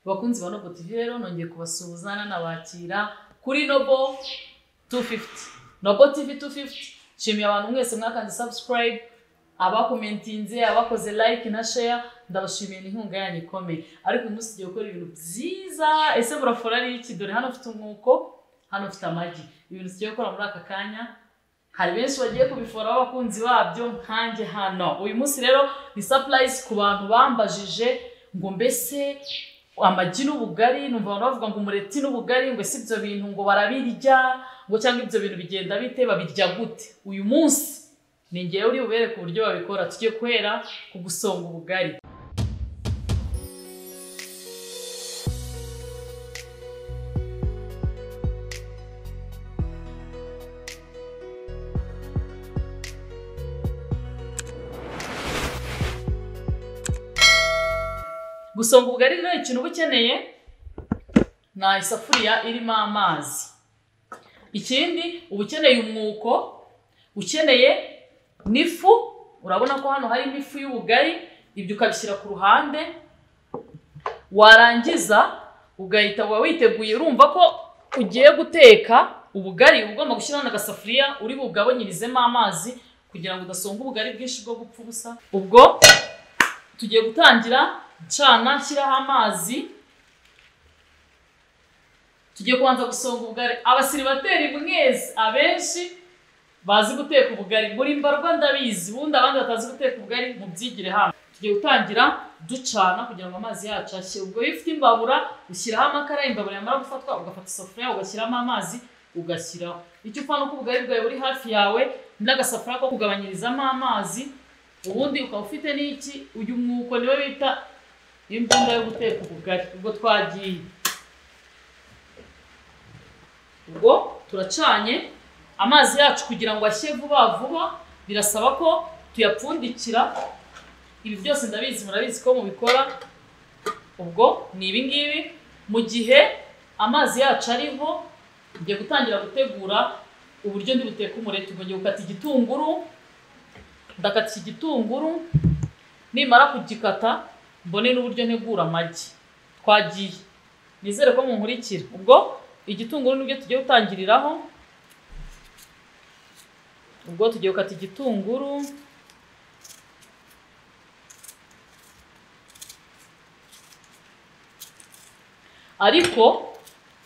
bakunzi ba nobo tv rero nongeye kubasuhuza nanabakira kuri nobo 250 nobo tv 250 nshimiye abantu mwese mwakanze subscribe abakomentinze abakoze like na share ndabashimiye n'inkunga yanyu ikomeye ariko uyu munsi tugiye gukora ibintu byiza ese burafora ari iki dore hano ufite umwuko hano ufite amagi ibintu tugiye gukora muri aka kanya hari benshi bagiye kubiforaho abakunzi babyo nkanjye hano uyu munsi rero ni sapurayisi ku bantu bambajije ngo mbese amagi n'ubugari numva abantu bavuga ngo umureti n'ubugari ngo si ibyo bintu ngo barabirya ngo cyangwa ibyo bintu bigenda bite babirya gute uyu munsi ni ngewe uri bubereke uburyo babikora tugiye guhera ku gusonga ubugari gusonga ubugari rero ikintu uba ukeneye ni isafuriya irimo amazi ikindi uba ukeneye umwuko ukeneye n'ifu urabona ko hano harimo ifu y'ubugari ibyo ukabishyira ku ruhande warangiza ugahita uba witeguye urumva ko ugiye guteka ubugari uba ugomba gushyiramo agasafuriya uri bugabanyirizemo amazi kugira ngo udasonga ubugari bwinshi bwo gupfa ubusa ubwo tugiye gutangira cana nshyiraho amazi tugiye kubanza gusonga ubugari abasiribateri mwese abenshi bazi guteka ubugari muri mbarwa ndabizi ubundi abandi batazi guteka ubugari mubyigire hano tugiye gutangira ducana kugira ngo amazi yacu ashyire ubwo iyo ufite imbabura ushyiraho amakara imbabura yamara gufatwa ugafata isafuriya ugashyiramo amazi ugashyiraho icyo upfa ni uko ubugari bwawe buri hafi yawe n'agasafuriya ko kugabanyirizamo amazi ubundi ukaba ufite n'iki uyu mwuko niwe bita imbunda yo guteka ubugari ubwo twagiye ubwo turacanye amazi yacu kugira ngo ashye vuba vuba birasaba ko tuyapfundikira ibi byose ndabizi murabizi ko mubikora ubwo ni ibi ngibi mu gihe amazi yacu ariho ngiye gutangira gutegura uburyo ndi buteka umureti ubwo ngiye gukata igitunguru ndakata iki gitunguru nimara kugikata mbone n'uburyo ntegura amagi twagiye nizere ko munkurikira ubwo igitunguru nibyo tugiye gutangiriraho ubwo tugiye gukata igitunguru ariko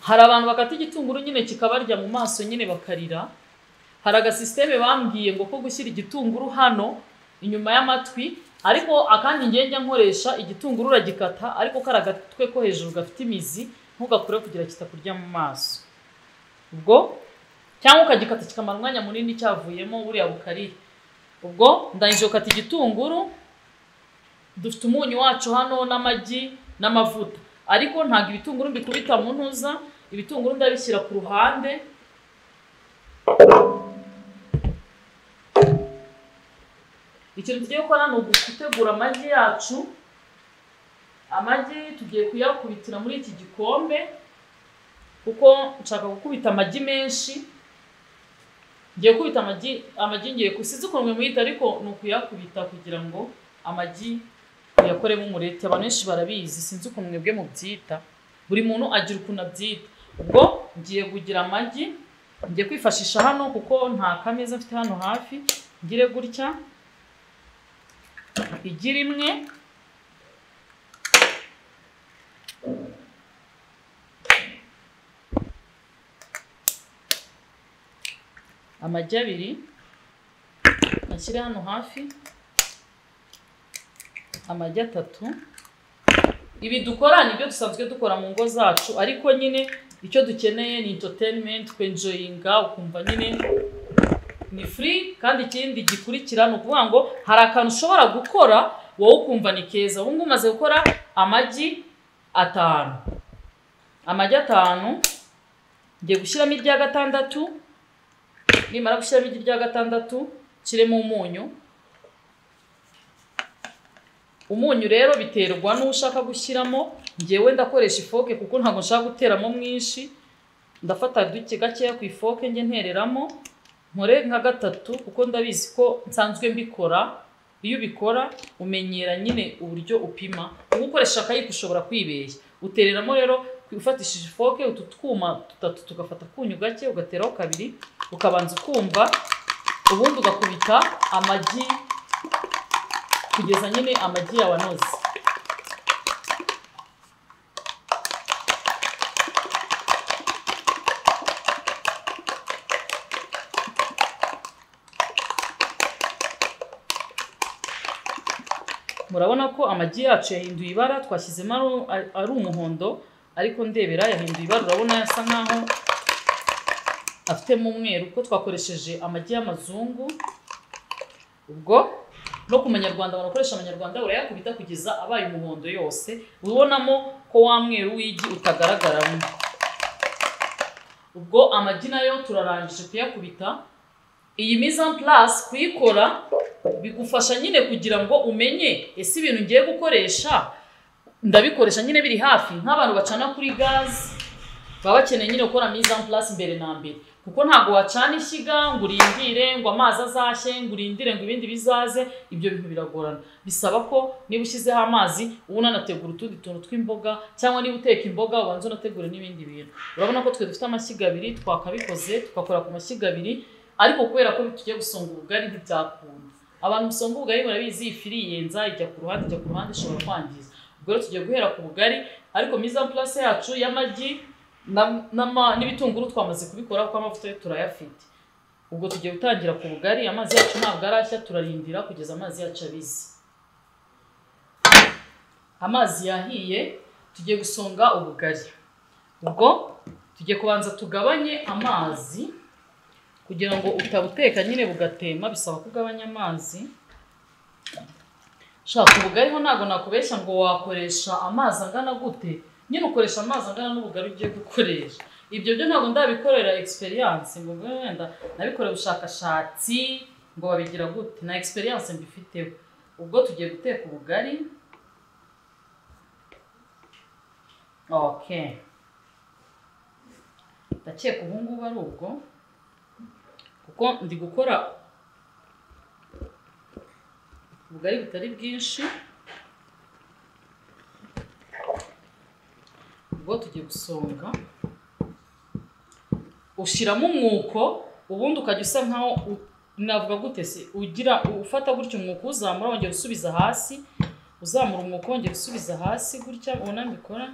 hari abantu bakata igitunguru nyine kikabarya mu maso nyine bakarira hari agasisiteme bambwiye ngo ko gushyira igitunguru hano inyuma y'amatwi ariko akandi njya nkoresha igitunguru uragikata ariko kari agatwe ko hejuru gafite imizi ntugakure kugira kitakurya mu maso ubwo cyangwa ukagikata kikamara umwanya munini cyavuyemo buriya bukarire ubwo ndangije gukata igitunguru dufite umunyu wacu hano n'amagi n'amavuta ariko ntabwo ibitunguru mbikubita mu ntuza ibitunguru ndabishyira ku ruhande ikintu tugiye gukora ni ugutegura amagi yacu amagi tugiye kuyakubitira muri iki gikombe kuko nshaka gukubita amagi menshi ngiye gukubita amagi amagi ngiye sinzi ukuntu muyita ariko ni ukuyakubita kugira ngo amagi uyakoremo umureti abantu benshi barabizi sinzi ukuntu mwebwe mubyita buri muntu agira ukuntu abyita ubwo ngiye kugira amagi ngiye kwifashisha hano kuko nta kameza mfite hano hafi ngire gutya igira imwe amagi abiri ashyire hano hafi amagi atatu ibi dukora ni ibyo dusanzwe dukora mu ngo zacu ariko nyine icyo dukeneye ni intotenimenti kwenjoyinga ukumva nyine ni free kandi ikindi gikurikira ni ukuvuga ngo hari akantu ushobora gukora wowe ukumva ni keza ubu ngubu umaze gukora amagi atanu amagi atanu ngiye gushyiramo irya gatandatu nimara gushyiramo irya gatandatu nshyiremo umunyu umunyu rero biterwa n'uwo ushaka gushyiramo ngewe ndakoresha ifoke kuko ntabwo nshaka guteramo mwinshi ndafata duke gakeya ku ifoke njye ntereramo nkore nka gatatu kuko ndabizi ko nsanzwe mbikora iyo ubikora umenyera nyine uburyo upima uba ukoresha akayiko ushobora kwibeshya utereramo rero ufatishije ifoke utu twuma dutatu tugafata akunyu gake ugateraho kabiri ukabanza ukumva ubundi ugakubita amagi kugeza nyine amagi yawe anoze murabona ko amagi yacu yahinduye ibara twashyizemo ari- ari- ari umuhondo ariko ndebera yahinduye ibara urabona yasa nkaho afitemo umweru kuko twakoresheje amagi y'amazungu ubwo no ku manyarwanda barakoresha amanyarwanda urayakubita kugeza abaye umuhondo yose ubonamo ko wa mweru w'igi utagaragaramo ubwo amagi nayo turarangije kuyakubita iyi mise en place kuyikora bigufasha nyine kugira ngo umenye ese ibintu ngiye gukoresha ndabikoresha nyine biri hafi nk'abantu bacana kuri gaze baba bakeneye nyine gukora mise en place mbere na mbere kuko ntabwo wacana ishyiga ngo urindire ngo amazi azashye ngo urindire ngo ibindi bizaze ibyo bintu biragorana bisaba ko niba ushyizeho amazi uba unanategura utundi tuntu tw'imboga cyangwa niba uteka imboga ubanza unategure n'ibindi bintu urabona ko twe dufite amashyiga abiri twakabikoze tugakora ku mashyiga abiri ariko kubera ko tugiye gusonga ubugari ntibyakunda abantu usanga ubugari murabizi ifiri yenza ijya ku ruhande ijya ku ruhande ishobora kwangiza ubwo rero tugiye guhera ku bugari ariko mise en place yacu y'amagi na- n'ama- n'ibitunguru twamaze kubikora kuko amavuta yo turayafite ubwo tugiye gutangira ku bugari amazi yacu ntabwo arashya turarindira kugeza amazi yacu abize amazi yahiye tugiye gusonga ubugari ubwo tugiye kubanza tugabanye amazi kugira ngo utabuteka nyine bugatema bisaba ko ugabanya amazi shaka ubugariho ntabwo nakubeshya ngo wakoresha amazi angana gute nyine ukoresha amazi angana n'ubugari ugiye gukoresha ibyo byo ntabwo ndabikorera experience ngo mbe wenda nabikore ubushakashatsi ngo babigira gute na experience mbifiteho ubwo tugiye guteka ubugari okay ndakeka ubu ngubu ari ubwo kuko ndi gukora ubugari butari bwinshi ubwo tugiye gusonga ushyiramo umwuko ubundi ukajya usa nkaho u- navuga gute se ugira ufata gutya umwuko uzamura wongera usubiza hasi uzamura umwuko wongera usubiza hasi gutya ubona mbikora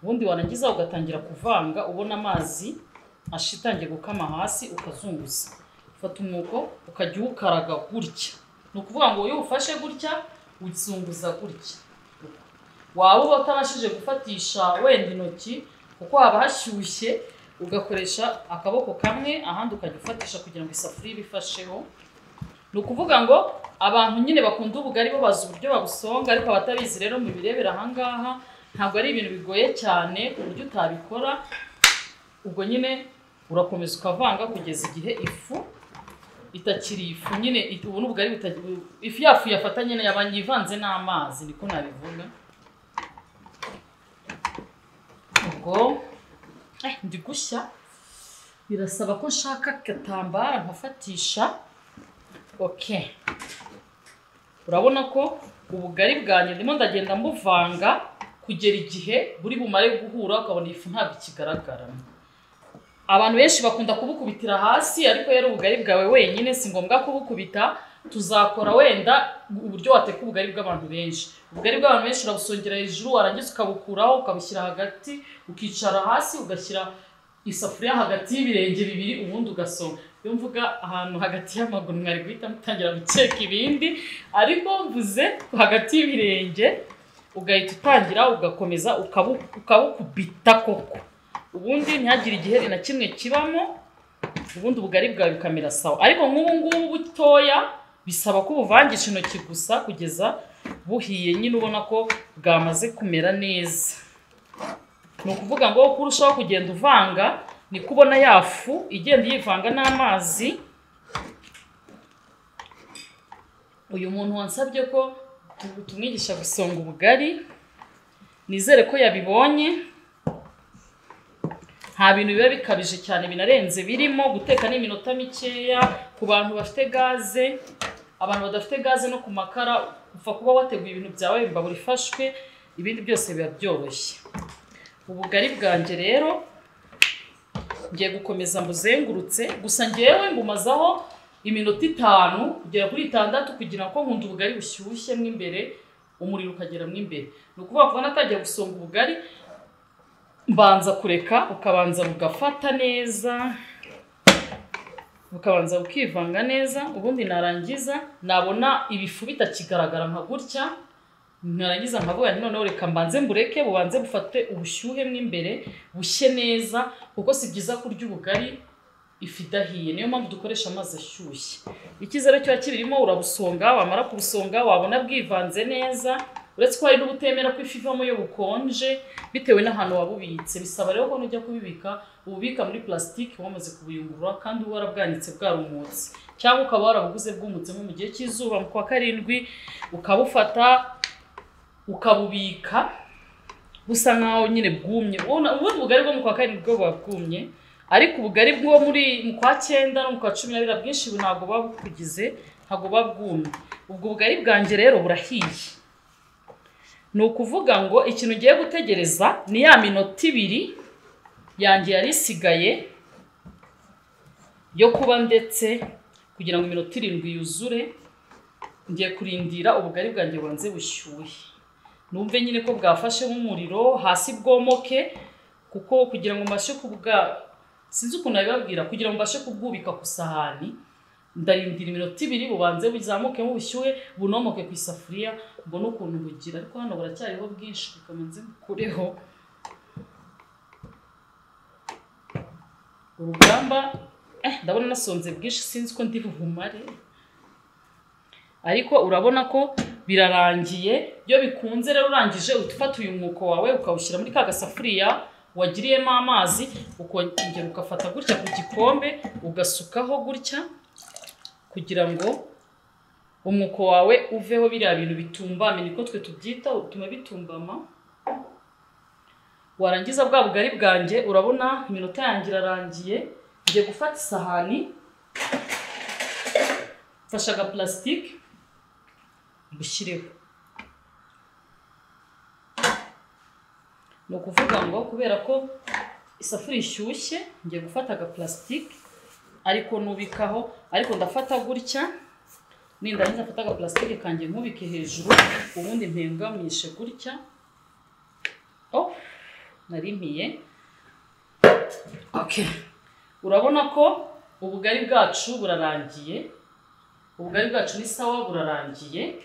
ubundi warangiza ugatangira kuvanga ubona amazi ashitangiye gukama hasi ukazunguza ufata umwuko ukajya uwukaraga gutya ni ukuvuga ngo iyo uwufashe gutya uzunguza gutya waba uba utabashije gufatisha wenda intoki kuko haba hashyushye ugakoresha akaboko kamwe ahandi ukajya ufatisha kugira ngo isafuriya ibifasheho ni ukuvuga ngo abantu nyine bakunda ubugari bo bazi uburyo babusonga ariko abatabizi rero mubirebera ahangaha ntabwo ari ibintu bigoye cyane ku buryo utabikora ubwo nyine urakomeza ukavanga kugeza igihe ifu itakiri ifu nyine it- ubu n'ubugari buta- bu- ifu yafu yafata nyine yabanye ivanze n'amazi niko nabivuga ubwo eh, ndi gushya birasaba ko nshaka agatambara nkafatisha okay urabona ko ubugari bwanjye ndimo ndagenda mbuvanga kugera igihe buri bumare guhura ukabona ifu ntabwo ikigaragaramo abantu benshi bakunda kubukubitira hasi ariko rero ubugari bwawe wenyine si ngombwa kubukubita tuzakora wenda uburyo wateka ubugari bw'abantu benshi ubugari bw'abantu benshi urabusongera hejuru warangiza ukabukuraho ukabushyira hagati ukicara hasi ugashyira isafuriya hagati y'ibirenge bibiri ubundi ugasoma iyo mvuga ahantu hagati y'amaguru mwari guhita mutangira gukeka ibindi ariko mvuze hagati y'ibirenge ugahita utangira ugakomeza ukabu- ukabukubita koko ubundi ntihagire igiheri na kimwe kibamo ubundi ubugari bwawe bukamera sawa ariko nk'ubu ngubu butoya bisaba ko ubuvangisha intoki gusa kugeza buhiye nyine ubona ko bwamaze kumera neza ni ukuvuga ngo uko urushaho kugenda uvanga niko ubona ya fu igenda yivanga n'amazi uyu muntu wansabye ko tu- tumwigisha gusonga ubugari nizere ko yabibonye nta bintu biba bikabije cyane binarenze birimo guteka n'iminota mikeya ku bantu bafite gaze abantu badafite gaze no ku makara upfa kuba wateguye ibintu byawe imbabura ifashwe ibindi byose biba byoroshye ubugari bwanjye rero ngiye gukomeza mbuzengurutse gusa ngewe ngumazaho iminota itanu kugera kuri itandatu kugira ngo nkunda ubugari bushyushye mo imbere umuriro ukagera mo imbere ni ukuvuga ko natangiye gusonga ubugari mbanza kureka ukabanza bugafata neza bukabanza bukivanga neza ubundi narangiza nabona ibifu bitakigaragara nka gutya narangiza nkavuga nti noneho reka mbanze mbureke bubanze bufate ubushyuhe mo imbere bushye neza kuko si byiza kurya ubugari ifu idahiye niyo mpamvu dukoresha amazi ashyushye icyizere kiba kibirimo urabusonga wamara kubusonga wabona bwivanze neza uretse ko hari n'ubutemera ko ifu ivamo iyo bukonje bitewe n'ahantu wabubitse bisaba rero ko nujya kubibika ububika muri plasitike wamaze kubuyungurura kandi uba warabwanitse bwarumutse cyangwa ukaba warabuguze bwumutse nko mu gihe cy'izuba mu kwa karindwi ukabufata ukabubika busa nkaho nyine bwumye ubona ubundi ubugari bwo mu kwa karindwi bwo buba bwumye ariko ubugari bwo muri mu kwa cyenda no mu kwa cumi n'abiri bwinshi ntabwo buba bukugize ntabwo buba bwumye ubwo bugari bwanjye rero burahiye ni ukuvuga ngo ikintu ugiye gutegereza ni ya minota ibiri yanjye yari isigaye yo kuba ndetse kugira ngo iminota irindwi yuzure ngiye kurindira ubugari bwanjye bubanze bushyuhe numve nyine ko bwafashe nk'umuriro hasi bwomoke kuko kugira ngo mbashe kubwa sinzi ukuntu nabibabwira kugira ngo mbashe kubwubika ku isahani ndarindira iminota ibiri bubanze buzamuke nk'ubushyuhe bunomoke ku isafuriya mbone ukuntu bugira ariko hano buracyariho bwinshi bukamanze bukureho urugamba eh, ndabona nasonze bwinshi sinzi ko ndi bubumare ariko urabona ko birarangiye iyo bikunze rero urangije uhita ufata uyu mwuko wawe ukawushyira muri ka gasafuriya wagiriyemo amazi ukongera ugafata gutya ku gikombe ugasukaho gutya kugira ngo umwuko wawe uveho biriya bintu bitumbame niko twe tubyita utuma bitumbama warangiza bwa bugari bwanjye urabona iminota yanjye irarangiye ngiye gufata isahani mfashe agapulasitike bushyireho ni ukuvuga ngo kubera ko isafuriya ishyushye ngiye gufata agapulasitike ariko nubikaho ariko ndafata gutya nindarangiza mfata agapulasitike kanjye nkubike hejuru ubundi mpengamishe gutya oh narimiye okay urabona ko ubugari bwacu burarangiye ubugari bwacu ni sawa burarangiye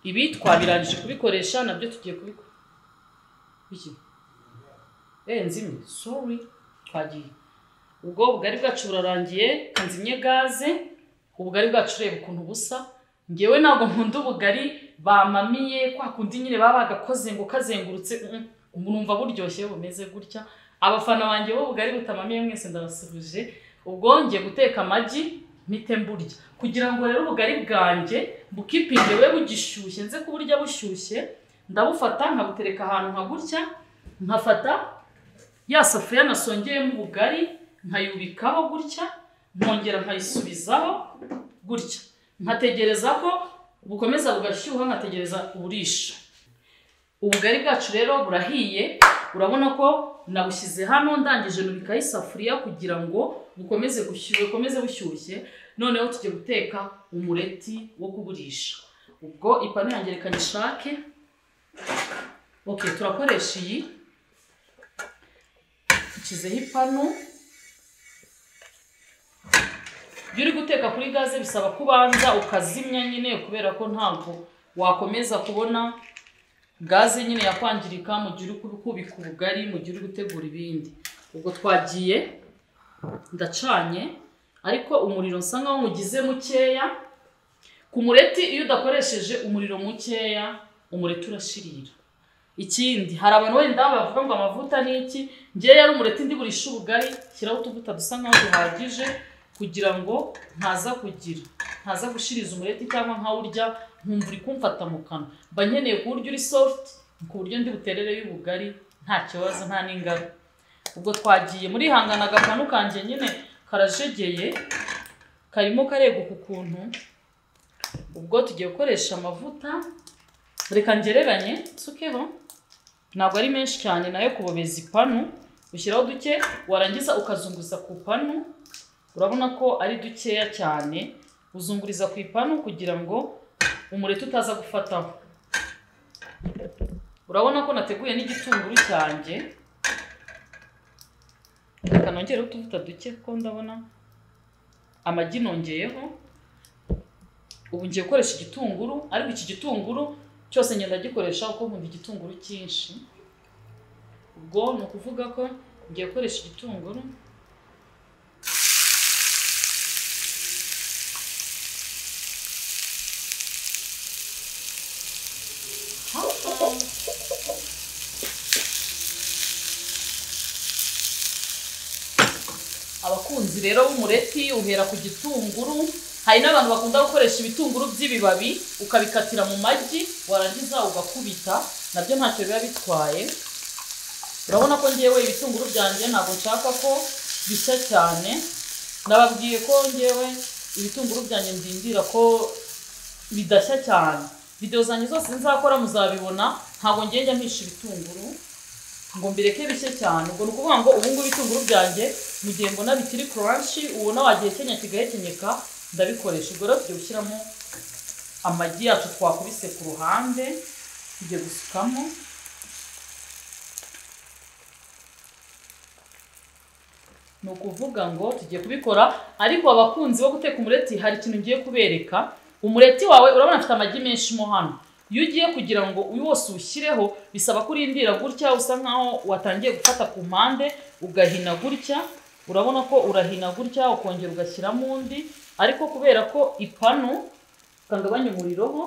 ibi twabirangije kubikoresha nabyo tugiye kubikora iki eh nzimye sorry twagiye ubwo ubugari bwacu burarangiye kanzimye gaze ubugari bwacu ureba ukuntu busa ngewe ntabwo nkunda ubugari bamamiye kwa kundi nyine baba bagakoze ngo kazengurutse numva buryoshye bumeze gutya abafana banjye b'ubugari butamamiye mwese ndabasubije ubwo ngiye guteka amagi mpite mburya kugira ngo rero ubugari bwanjye bukipinge we bugishyushye nze kuburya bushyushye ndabufata nkabutereka ahantu nka gutya nkafata ya safuriya nasongeyemo ubugari nkayubikaho gutya nkongera nkayisubizaho gutya nkategereza ko bukomeza bugashyuha nkategereza uburisha ubugari bwacu rero burahiye urabona ko nabushyize hano ndangije nubikaho isafuriya kugira ngo bukomeze gushyuha bukomeze bushyushye noneho tujye guteka umureti wo kugurisha ubwo ipanu yanjye reka nyishake ok turakoresha iyi nshyizeho ipanu iyo uri guteka kuri gaze bisaba ko ubanza ukazimya nyine kubera ko ntabwo wakomeza kubona gaze nyine yakwangirika mu gihe uri kubika ubugari mu gihe uri gutegura ibindi ubwo twagiye ndacanye ariko umuriro nsa nkaho mugize mukeya ku mureti iyo udakoresheje umuriro mukeya umureti urashirira ikindi hari abantu wenda bavuga ngo amavuta ni iki ngewe yari umureti ndiburisha ubugari shyiraho utuvuta dusa nkaho duhagije kugira ngo ntaza kugira ntaza gushiriza umureti cyangwa nkawurya nkumva uri kumfata mu kanwa mba nkeneye kuburyo uri soft ku buryo ndi buterere y'ubugari nta kibazo nta n'ingaro ubwo twagiye muri hangana agapanu kanjye nyine karajegeye karimo kareguka ukuntu ubwo tugiye gukoresha amavuta reka ngereranye nsukeho ntabwo ari menshi cyane nayo kubobeza ipanu ushyiraho duke warangiza ukazunguza ku ipanu urabona ko ari dukeya cyane uzunguriza ku ipanu kugira ngo umureti utaza gufataho urabona ko nateguye n'igitunguru cyanjye reka nongereho utuvuta duke kuko ndabona amagi nongeyeho ubu ngiye gukoresha igitunguru ariko iki gitunguru cyose ngenda gikoresha uko nkunda igitunguru cyinshi ubwo ni ukuvuga ko ngiye gukoresha igitunguru abakunzi rero b'umureti uhera ku gitunguru hari n'abantu bakunda gukoresha ibitunguru by'ibibabi ukabikatira mu magi warangiza ugakubita nabyo ntacyo biba bitwaye urabona ko ngewe ibitunguru byanjye ntabwo nshaka ko bishya cyane nababwiye ko ngewe ibitunguru byanjye ndindira ko bidashya cyane videwo zanjye zose nzakora muzabibona ntabwo ngenda mpisha ibitunguru ngo mbireke bishye cyane ubwo ni ukuvuga ngo ubu ngubu ibitunguru byanjye mu gihe mbona bikiri kuranshi ubona wagihekenya kigahekenyeka ndabikoresha ubwo rero tugiye gushyiramo amagi yacu twakubise ku ruhande tugiye gusukamo ni ukuvuga ngo tugiye kubikora ariko abakunzi bo guteka umureti hari ikintu ngiye kubereka umureti wawe urabona afite amagi menshi mo hano iyo ugiye kugira ngo uyu wose uwushyireho bisaba ko urindira gutya usa nkaho watangiye gufata ku mpande ugahina gutya urabona ko urahina gutya ukongera ugashyiramo undi ariko kubera ko ipanu ukagabanya umuriroho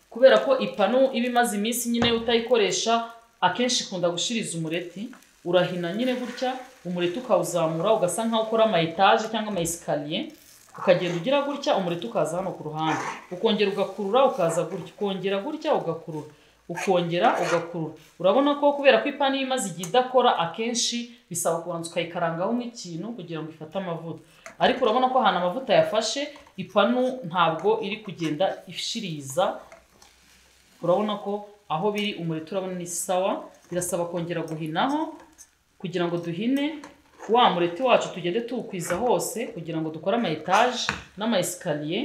kubera ko ipanu iba imaze iminsi nyine utayikoresha akenshi ikunda gushiriza umureti urahina nyine gutya umureti ukawuzamura ugasa nkaho ukora ama etaje cyangwa ama esikariye ukagenda ugira gutya umureti ukaza hano ku ruhande ukongera ugakurura ukaza gutya ukongera gutya ugakurura ukongera ugakurura urabona ko kubera ko ipanu iyo imaze igihe idakora akenshi bisaba kubanza ukayikarangaho nk'ikintu kugira ngo ifate amavuta ariko urabona ko ahantu amavuta yafashe ipanu ntabwo iri kugenda ishiriza urabona ko aho biri umureti urabona ni sawa birasaba kongera guhinaho kugira ngo duhine wa mureti wacu tugende tuwukwiza hose kugira ngo dukore ama etaje n'ama esikariye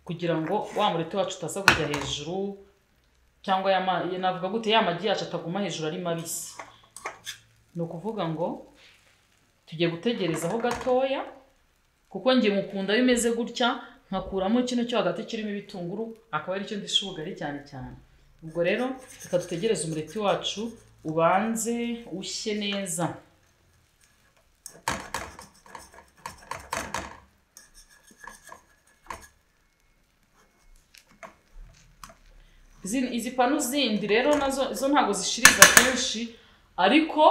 kugira ngo wa mureti wacu utaza kujya hejuru cyangwa ya ma- ya- navuga gute ya magi yacu ataguma hejuru ari mabisi ni ukuvuga ngo tugiye gutegerezaho gatoya kuko njye mukunda iyo imeze gutya nkakuramo kino cyo hagati kirimo ibitunguru akaba aricyo ndisha ubugari cyane cyane ubwo rero reka dutegereze umureti wacu ubanze ushye neza Izi- izi panu zindi rero nazo zo ntabwo zishiriza kenshi ariko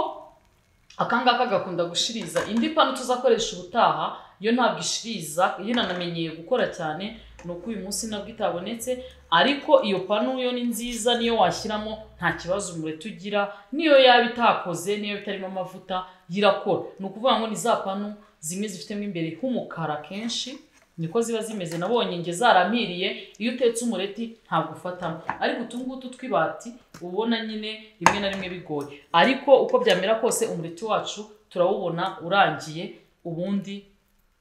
akangaka gakunda gushiriza indi panu tuzakoresha ubutaha yo ntabwo ishiriza iyo nanamenyeye gukora cyane ni uko uyu munsi nabwo itabonetse ariko iyo panu yo ni nziza niyo washyiramo nta kibazo umureti ugira niyo yaba itakoze niyo itarimo amavuta yirakora ni ukuvuga ngo ni za panu zimwe zifitemo imbere h'umukara kenshi niko ziba zimeze nabonye nge zaramiriye iyo utetse umureti ntabwo ufatamo ariko utungutu tw'ibati ubona nyine rimwe na rimwe bigoye ariko uko byamera kose umureti wacu turawubona urangiye ubundi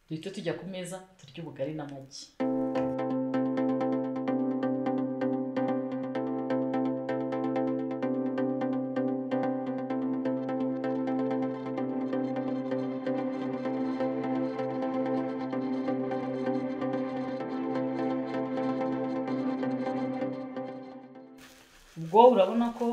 duhita tujya ku meza turya ubugari n'amagi ubwo urabona ko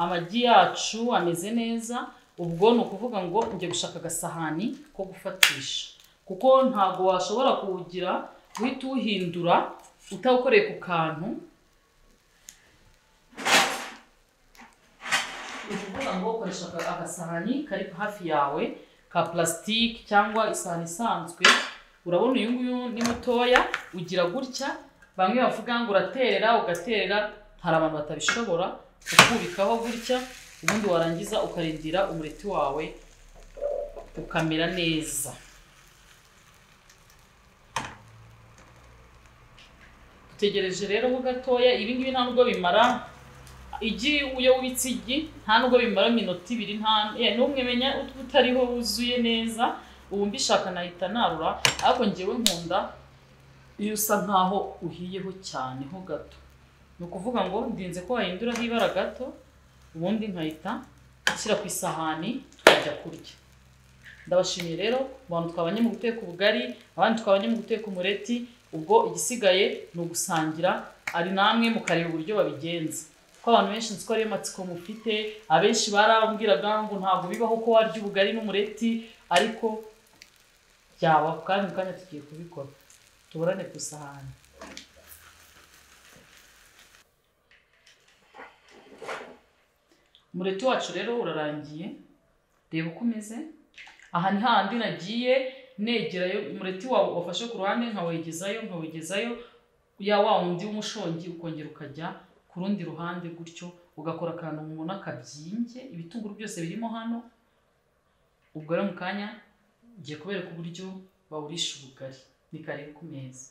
amagi yacu ameze neza ubwo ni ukuvuga ngo njye gushaka agasahani ko gufatisha kuko ntabwo washobora kuwugira guhita uwuhindura utawukoreye ku kantu ni ukuvuga ngo ukoresha aga- agasahani kari hafi yawe ka purasitike cyangwa isahani isanzwe urabona uyu nguyu ni mutoya ugira gutya bamwe bavuga ngo uraterera ugaterera hari abantu batabishobora ukubikaho gutya ubundi warangiza ukarindira umureti wawe ukamera neza dutegereje rero ho gatoya ibi ngibi nta nubwo bimara igi iyo witse igi nta nubwo bimara iminota ibiri nta eh, n'umwe menya utwo utariho wuzuye neza ubu mbishaka nahita narura ariko ngewe nkunda iyo usa nkaho uhiyeho cyane ho gato ni ukuvuga ngo ndinze ko wahinduraho ibara gato ubundi nkahita nshyira ku isahani tukajya kurya ndabashimiye rero abantu twabanye mu guteka ubugari abandi twabanye mu guteka umureti ubwo igisigaye ni ugusangira ari namwe mukareba uburyo babigenza ko abantu benshi nzi ko ariyo matsiko mufite abenshi barambwiraga ngo ntabwo bibaho ko warya ubugari n'umureti ariko byabaho kandi mu kanya tugiye kubikora tuburane ku isahani umureti wacu rero urarangiye reba uko umeze aha ni hahandi nagiye negerayo umureti wawe wafashe ku ruhande nkawegezayo nkawegezayo ya wa wundi w'umushongi ukongera ukajya ku rundi ruhande gutyo ugakora akantu mubona kabyimbye ibitunguru byose birimo hano ubwo rero mu kanya ngiye kubereka uburyo bawurisha ubugari ni kare ku meza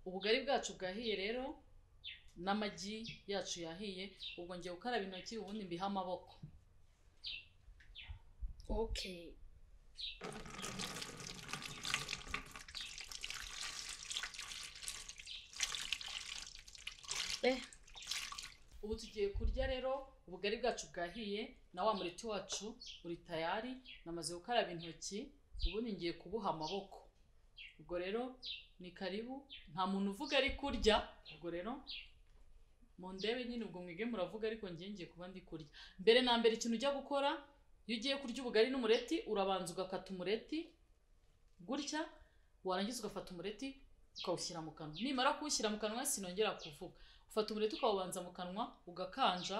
ubugari bwacu bwahiye rero n'amagi yacu yahiye ubwo ngiye gukaraba intoki ubundi mbiha amaboko Okay. Eh, ubu tugiye kurya rero ubugari bwacu bwahiye na wa mureti wacu uri tayari namaze gukaraba intoki ubundi ngiye kubuha amaboko ubwo rero ni karibu nta muntu uvuga ari kurya ubwo rero mu ndebe nyine ubwo mwige muravuga ariko njye ngiye kuba ndi kurya mbere na mbere ikintu ujya gukora iyo ugiye kurya ubugari n'umureti urabanza ugakata umureti gutya warangiza ugafata umureti ukawushyira mu kanwa nimara kuwushyira mu kanwa sinongera kuvuga ufata umureti ukawubanza mu kanwa ugakanja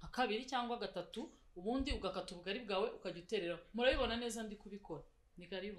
nka kabiri cyangwa gatatu ubundi ugakata ubugari bwawe ukajya uterera murabibona neza ndi kubikora ni karibu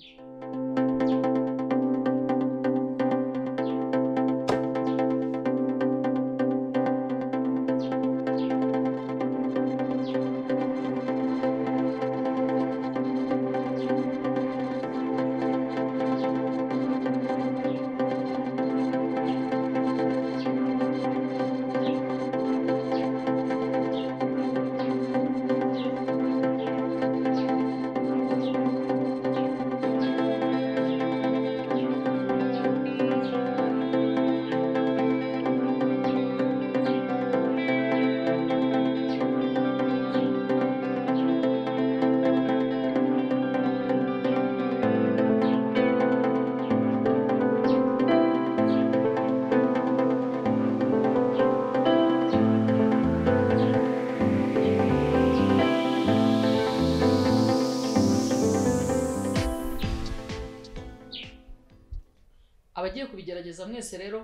abagiye kubigerageza mwese rero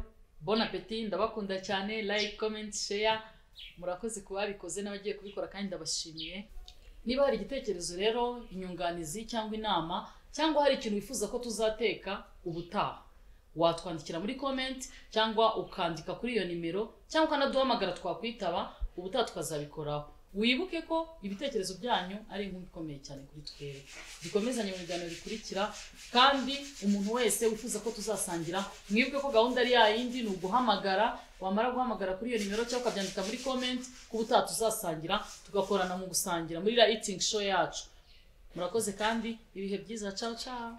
bon appetit ndabakunda cyane like comment share murakoze ku babikoze n'abagiye kubikora kandi ndabashimiye niba hari igitekerezo rero inyunganizi cyangwa inama cyangwa hari ikintu wifuza ko tuzateka ubutaha watwandikira muri comment cyangwa ukandika kuri iyo nimero cyangwa ukanaduhamagara twakwitaba ubutaha tukazabikoraho wibuke ko ibitekerezo byanyu ari inkuru ikomeye cyane kuri twebwe dukomezanye mu biganiro bikurikira kandi umuntu wese wifuza ko tuzasangira mwibuke ko gahunda ari yayindi ni uguhamagara wamara guhamagara kuri iyo nimero cyangwa ukabyandika muri comment ku butaha tuzasangira tugakorana mu gusangira muri iriya itingi show yacu murakoze kandi ibihe byiza cawo cawo